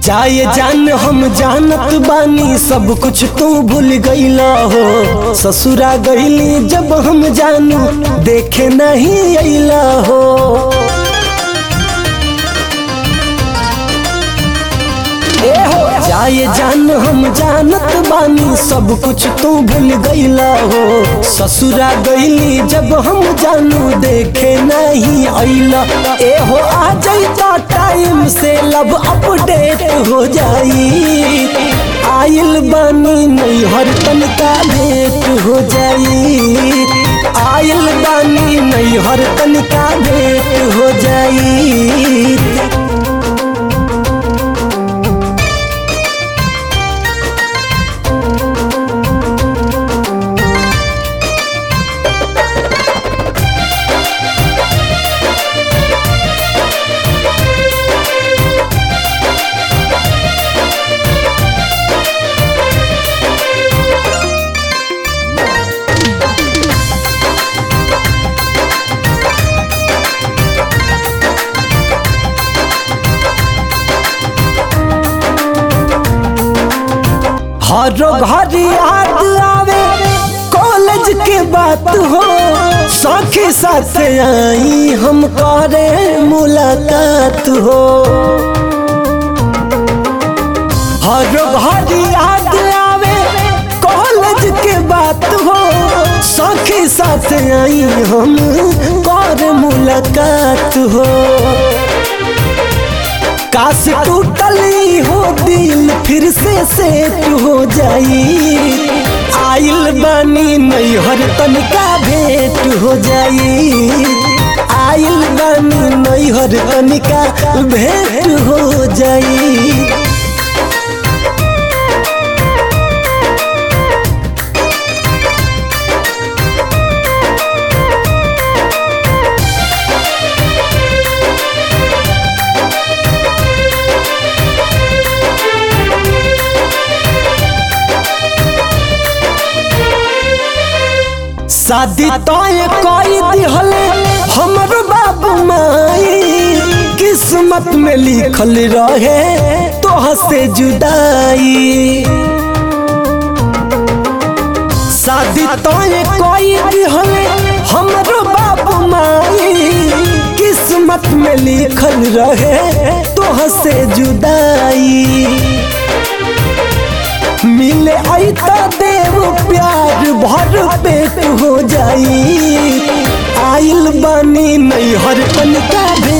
जाए जान हम जानत बानी सब कुछ तू भूल गईला हो ससुरा गईली जब हम जानू देखे नहीं अइला हो ए हो जाए जान हम जानत बानी सब कुछ तू भूल गईला हो ससुरा गईली जब हम जानू देखे नहीं अइला ए हो आ जाइता टाइम से लब अपडेट हो जाई आइल बानी नहीं हर तनिका भेंट हो जाई आइल बानी नहीं हर तनिका भेंट हो जाई हर घर याद आवे कॉलेज के बात हो सखी साथ आई हम करे मुलाकात हो हर घर याद आवे कॉलेज के बात हो सखी साथ आई हम कर मुलाकात हो काश टूटली हो दिल फिर से सेट हो जाई आइल बानी नहीं हर तनिका भेंट हो जाई आइल बानी नहीं हर तनिका भेंट हो जाई शादी तय कई दिहले हमर बाबू माई किस्मत में लिखल रहे तोह से जुदाई शादी तय कई दिहले हमर बाबू माई किस्मत में लिखल रहे तोह से जुदाई मिले ऐता देव प्यार भर पेट हो जाई आइल बानी नहीं हर तनिका भी